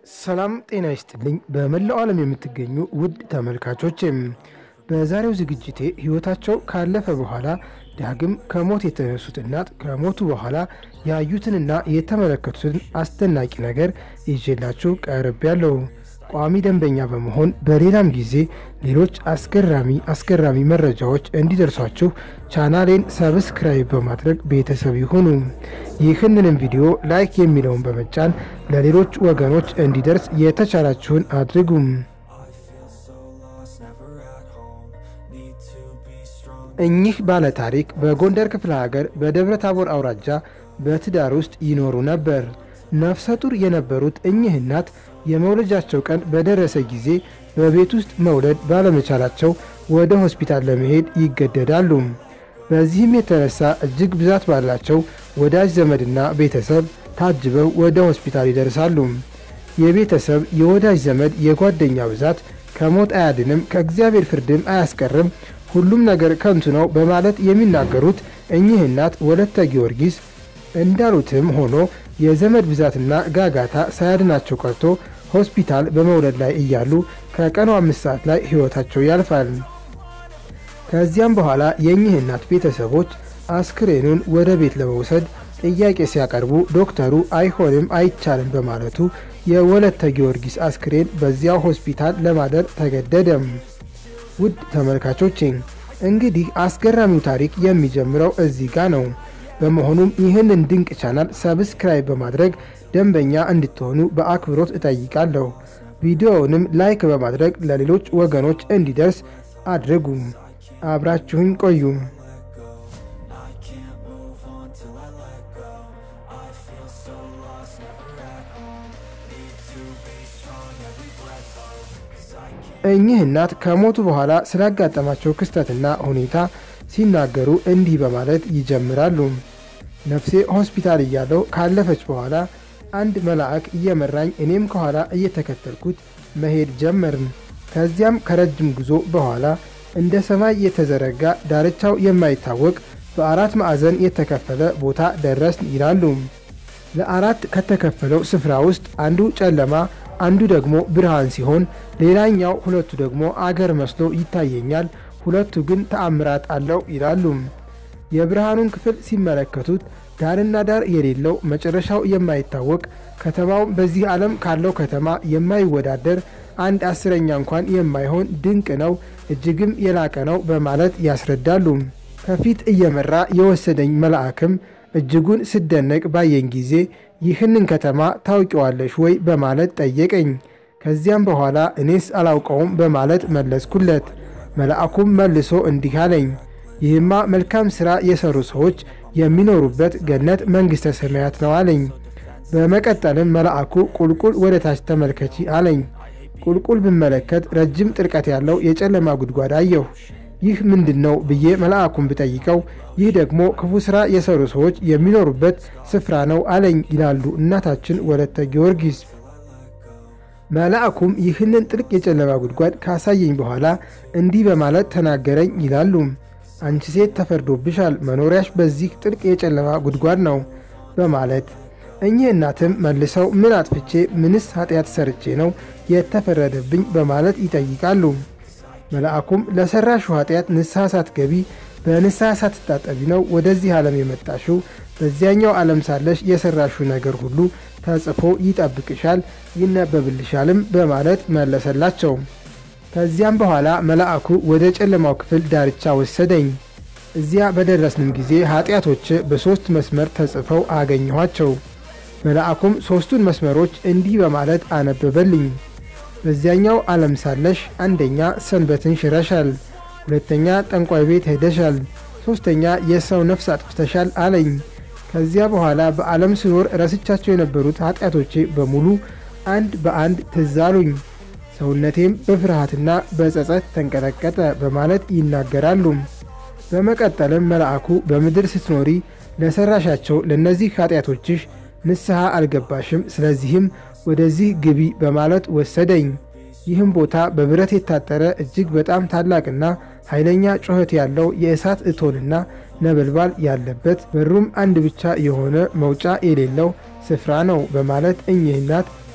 ሰላም ጤና ይስጥልኝ። በመላው ዓለም የምትገኙ ውድ ተመልካቾችም በዛሬው ዝግጅቴ ሕይወታቸው ካለፈ በኋላ ዳግም ከሞት የተነሱት እናት ከሞቱ በኋላ ያዩትንና የተመለከቱትን አስደናቂ ነገር ይዤላችሁ ቀርቤያለሁ። ቋሚ ደንበኛ በመሆን በሌላም ጊዜ ሌሎች አስገራሚ አስገራሚ መረጃዎች እንዲደርሷችሁ ቻናሌን ሰብስክራይብ በማድረግ ቤተሰብ ይሁኑ። ይህንንም ቪዲዮ ላይክ የሚለውን በመጫን ለሌሎች ወገኖች እንዲደርስ የተቻላችሁን አድርጉም። እኚህ ባለ ታሪክ በጎንደር ክፍለ ሀገር በደብረ ታቦር አውራጃ በትዳር ውስጥ ይኖሩ ነበር። ነፍሰ ጡር የነበሩት እኚህ እናት የመውለጃቸው ቀን በደረሰ ጊዜ በቤት ውስጥ መውለድ ባለመቻላቸው ወደ ሆስፒታል ለመሄድ ይገደዳሉ። በዚህም የተነሳ እጅግ ብዛት ባላቸው ወዳጅ ዘመድና ቤተሰብ ታጅበው ወደ ሆስፒታል ይደርሳሉ። የቤተሰብ የወዳጅ ዘመድ የጓደኛ ብዛት ከሞት አያድንም፣ ከእግዚአብሔር ፍርድም አያስቀርም፣ ሁሉም ነገር ከንቱ ነው በማለት የሚናገሩት እኚህ እናት ወለተ ጊዮርጊስ እንዳሉትም ሆኖ የዘመድ ብዛትና ጋጋታ ሳያድናቸው ቀርቶ ሆስፒታል በመውለድ ላይ እያሉ ከቀኑ አምስት ሰዓት ላይ ሕይወታቸው ያልፋል። ከዚያም በኋላ የእኚህ እናት ቤተሰቦች አስክሬኑን ወደ ቤት ለመውሰድ ጥያቄ ሲያቀርቡ ዶክተሩ አይሆንም፣ አይቻልም በማለቱ የወለተ ጊዮርጊስ አስክሬን በዚያው ሆስፒታል ለማደር ተገደደም። ውድ ተመልካቾቼ እንግዲህ አስገራሚው ታሪክ የሚጀምረው እዚህ ጋ ነው። በመሆኑም ይህንን ድንቅ ቻናል ሰብስክራይብ በማድረግ ደንበኛ እንድትሆኑ በአክብሮት እጠይቃለሁ። ቪዲዮውንም ላይክ በማድረግ ለሌሎች ወገኖች እንዲደርስ አድርጉ። አብራችሁኝ ቆዩ። እኚህ እናት ከሞቱ በኋላ ስላጋጠማቸው ክስተትና ሁኔታ ሲናገሩ እንዲህ በማለት ይጀምራሉ። ነፍሴ ሆስፒታል እያለው ካለፈች በኋላ አንድ መልአክ እየመራኝ እኔም ከኋላ እየተከተልኩት መሄድ ጀመርን። ከዚያም ከረጅም ጉዞ በኋላ እንደ ሰማይ የተዘረጋ ዳርቻው የማይታወቅ በአራት ማዕዘን የተከፈለ ቦታ ደረስን ይላሉ። ለአራት ከተከፈለው ስፍራ ውስጥ አንዱ ጨለማ፣ አንዱ ደግሞ ብርሃን ሲሆን ሌላኛው ሁለቱ ደግሞ አገር መስሎ ይታየኛል ሁለቱ ግን ተአምራት አለው ይላሉ። የብርሃኑን ክፍል ሲመለከቱት ዳርና ዳር የሌለው መጨረሻው የማይታወቅ ከተማውም በዚህ ዓለም ካለው ከተማ የማይወዳደር አንድ አስረኛ እንኳን የማይሆን ድንቅ ነው፣ እጅግም የላቀ ነው በማለት ያስረዳሉ። ከፊት እየመራ የወሰደኝ መልአክም እጅጉን ስደነቅ ባየኝ ጊዜ ይህንን ከተማ ታውቂዋለሽ ወይ በማለት ጠየቀኝ። ከዚያም በኋላ እኔስ አላውቀውም በማለት መለስኩለት። መልአኩም መልሶ እንዲህ አለኝ፣ ይህማ መልካም ሥራ የሠሩ ሰዎች የሚኖሩበት ገነት መንግሥተ ሰማያት ነው አለኝ። በመቀጠልም መልአኩ ቁልቁል ወደ ታች ተመልከቺ አለኝ። ቁልቁል ብመለከት ረጅም ጥልቀት ያለው የጨለማ ጉድጓድ አየሁ። ይህ ምንድን ነው ብዬ መልአኩን ብጠይቀው ይህ ደግሞ ክፉ ሥራ የሠሩ ሰዎች የሚኖሩበት ስፍራ ነው አለኝ ይላሉ እናታችን ወለተ ጊዮርጊስ። መልአኩም ይህንን ጥልቅ የጨለማ ጉድጓድ ካሳየኝ በኋላ እንዲህ በማለት ተናገረኝ ይላሉ። አንቺ ሴት ተፈርዶብሻል፣ መኖሪያሽ በዚህ ጥልቅ የጨለማ ጉድጓድ ነው በማለት እኚህ እናትም መልሰው ምን አጥፍቼ ምንስ ኃጢአት ሰርቼ ነው የተፈረደብኝ በማለት ይጠይቃሉ። መልአኩም ለሠራሹ ኃጢአት ንስሐ ሳትገቢ በንስሐ ሳትታጠቢ ነው ወደዚህ ዓለም የመጣሽው። በዚያኛው ዓለም ሳለሽ የሠራሹ ነገር ሁሉ ተጽፎ ይጠብቅሻል ይነበብልሻልም በማለት መለሰላቸው። ከዚያም በኋላ መልአኩ ወደ ጨለማው ክፍል ዳርቻ ወሰደኝ። እዚያ በደረስንም ጊዜ ኃጢአቶች በሦስት መስመር ተጽፈው አገኘኋቸው። መልአኩም ሦስቱን መስመሮች እንዲህ በማለት አነበበልኝ። በዚያኛው ዓለም ሳለሽ አንደኛ ሰንበትን ሽረሻል፣ ሁለተኛ ጠንቋይ ቤት ሄደሻል፣ ሦስተኛ የሰው ነፍስ አጥፍተሻል አለኝ። ከዚያ በኋላ በዓለም ስኖር ረስቻቸው የነበሩት ኃጢአቶቼ በሙሉ አንድ በአንድ ትዝ አሉኝ። ሰውነቴም በፍርሃትና በጸጸት ተንቀጠቀጠ በማለት ይናገራሉ። በመቀጠልም መልአኩ በምድር ስትኖሪ ለሠራሻቸው ለእነዚህ ኃጢአቶችሽ ንስሐ አልገባሽም፣ ስለዚህም ወደዚህ ግቢ በማለት ወሰደኝ። ይህም ቦታ በብረት የታጠረ እጅግ በጣም ታላቅና ኃይለኛ ጩኸት ያለው የእሳት እቶንና ነበልባል ያለበት በሩም አንድ ብቻ የሆነ መውጫ የሌለው ስፍራ ነው በማለት እኚህ እናት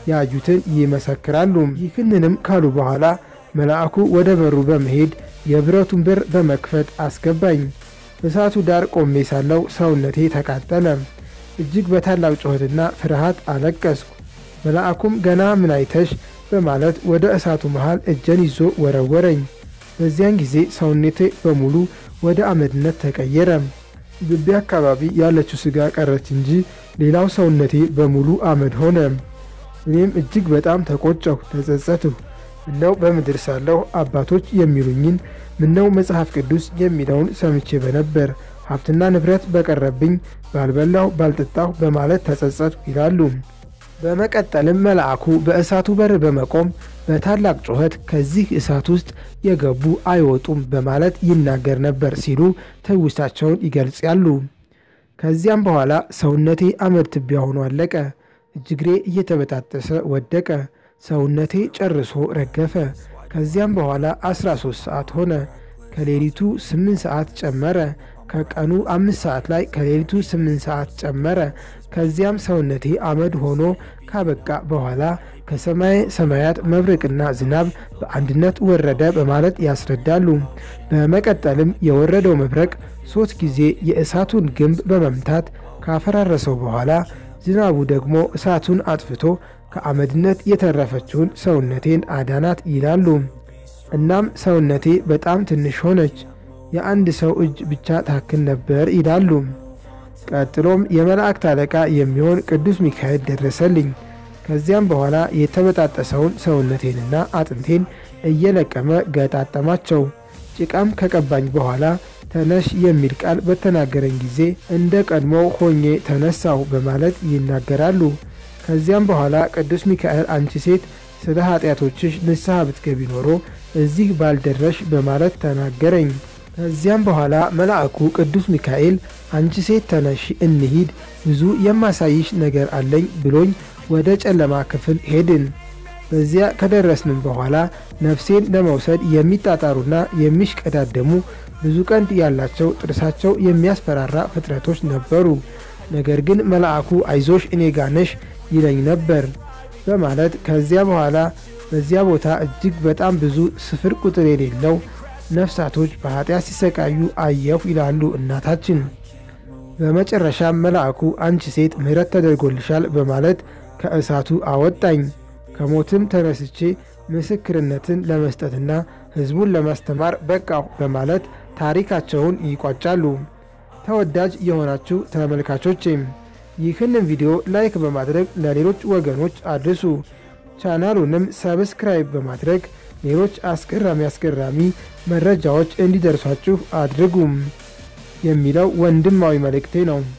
ያዩትን ይመሰክራሉ። ይህንንም ካሉ በኋላ መልአኩ ወደ በሩ በመሄድ የብረቱን በር በመክፈት አስገባኝ። እሳቱ ዳር ቆሜ ሳለው ሰውነቴ ተቃጠለ። እጅግ በታላቅ ጩኸትና ፍርሃት አለቀስኩ። መልአኩም ገና ምን አይተሽ በማለት ወደ እሳቱ መሃል እጀን ይዞ ወረወረኝ። በዚያን ጊዜ ሰውነቴ በሙሉ ወደ አመድነት ተቀየረ። ግቢ አካባቢ ያለችው ስጋ ቀረች እንጂ ሌላው ሰውነቴ በሙሉ አመድ ሆነ። እኔም እጅግ በጣም ተቆጨሁ፣ ተጸጸትሁ። ምነው በምድር ሳለሁ አባቶች የሚሉኝን ምነው መጽሐፍ ቅዱስ የሚለውን ሰምቼ በነበር ሀብትና ንብረት በቀረብኝ ባልበላሁ ባልጠጣሁ በማለት ተጸጸትሁ ይላሉ። በመቀጠልም መልአኩ በእሳቱ በር በመቆም በታላቅ ጩኸት ከዚህ እሳት ውስጥ የገቡ አይወጡም በማለት ይናገር ነበር ሲሉ ትውስታቸውን ይገልጻሉ። ከዚያም በኋላ ሰውነቴ አመድ ትቢያ ሆኖ አለቀ። እጅግሬ እየተበጣጠሰ ወደቀ። ሰውነቴ ጨርሶ ረገፈ። ከዚያም በኋላ 13 ሰዓት ሆነ። ከሌሊቱ 8 ሰዓት ጨመረ። ከቀኑ አምስት ሰዓት ላይ ከሌሊቱ 8 ሰዓት ጨመረ። ከዚያም ሰውነቴ አመድ ሆኖ ካበቃ በኋላ ከሰማይ ሰማያት መብረቅና ዝናብ በአንድነት ወረደ በማለት ያስረዳሉ። በመቀጠልም የወረደው መብረቅ ሶስት ጊዜ የእሳቱን ግንብ በመምታት ካፈራረሰው በኋላ ዝናቡ ደግሞ እሳቱን አጥፍቶ ከአመድነት የተረፈችውን ሰውነቴን አዳናት ይላሉ። እናም ሰውነቴ በጣም ትንሽ ሆነች። የአንድ ሰው እጅ ብቻ ታክል ነበር ይላሉ። ቀጥሎም የመላእክት አለቃ የሚሆን ቅዱስ ሚካኤል ደረሰልኝ። ከዚያም በኋላ የተበጣጠሰውን ሰውነቴንና አጥንቴን እየለቀመ ገጣጠማቸው። ጭቃም ከቀባኝ በኋላ ተነሽ የሚል ቃል በተናገረኝ ጊዜ እንደ ቀድሞ ሆኜ ተነሳሁ በማለት ይናገራሉ። ከዚያም በኋላ ቅዱስ ሚካኤል አንቺ ሴት ስለ ኃጢአቶችሽ ንስሐ ብትገቢ ኖሮ እዚህ ባልደረሽ በማለት ተናገረኝ። ከዚያም በኋላ መልአኩ ቅዱስ ሚካኤል አንቺ ሴት ተነሽ እንሂድ፣ ብዙ የማሳይሽ ነገር አለኝ ብሎኝ ወደ ጨለማ ክፍል ሄድን። በዚያ ከደረስንም በኋላ ነፍሴን ለመውሰድ የሚጣጣሩና የሚሽቀዳደሙ ብዙ ቀንድ ያላቸው ጥርሳቸው የሚያስፈራራ ፍጥረቶች ነበሩ። ነገር ግን መልአኩ አይዞሽ እኔ ጋነሽ ይለኝ ነበር በማለት ከዚያ በኋላ በዚያ ቦታ እጅግ በጣም ብዙ ስፍር ቁጥር የሌለው ነፍሳቶች በኃጢአት ሲሰቃዩ አየሁ ይላሉ እናታችን። በመጨረሻም መልአኩ አንቺ ሴት ምሕረት ተደርጎልሻል በማለት ከእሳቱ አወጣኝ። ከሞትም ተነስቼ ምስክርነትን ለመስጠትና ሕዝቡን ለማስተማር በቃሁ በማለት ታሪካቸውን ይቋጫሉ። ተወዳጅ የሆናችሁ ተመልካቾቼም ይህንን ቪዲዮ ላይክ በማድረግ ለሌሎች ወገኖች አድርሱ። ቻናሉንም ሰብስክራይብ በማድረግ ሌሎች አስገራሚ አስገራሚ መረጃዎች እንዲደርሷችሁ አድርጉም የሚለው ወንድማዊ መልእክቴ ነው።